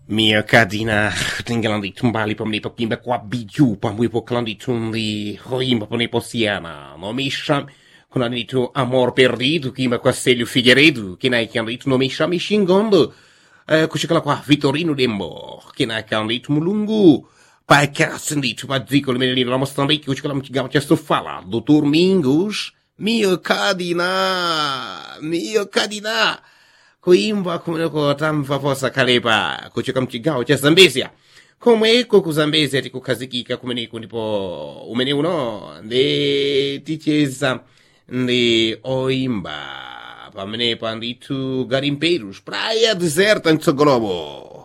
Mia kadina tingalandi tumbali pamnepo kimba kwa biju pamwepo kalandi tundi roimba pamnepo siana no me chame quando hanno detto amor perdido kimba kwa Celio Figueiredo che nai che hanno detto no me chame xingando eh, kuchikala kwa Vitorino Dembo che nai che hanno detto mulungu pai cazzo dito pa zicolo menino la mostrando che kuchikala mchigama chesto fala doutor Mingos mio kadina mio kadina kuimba kumeneko tamva posa kalepa kuchoka mchigawo cha zambezia komweko ku zambezia tikukhazikika kumeneko ndipo umene uno ndi ticheza ndi oimba pamenepa ndithu garimpeiros praia deserta mtsogolomo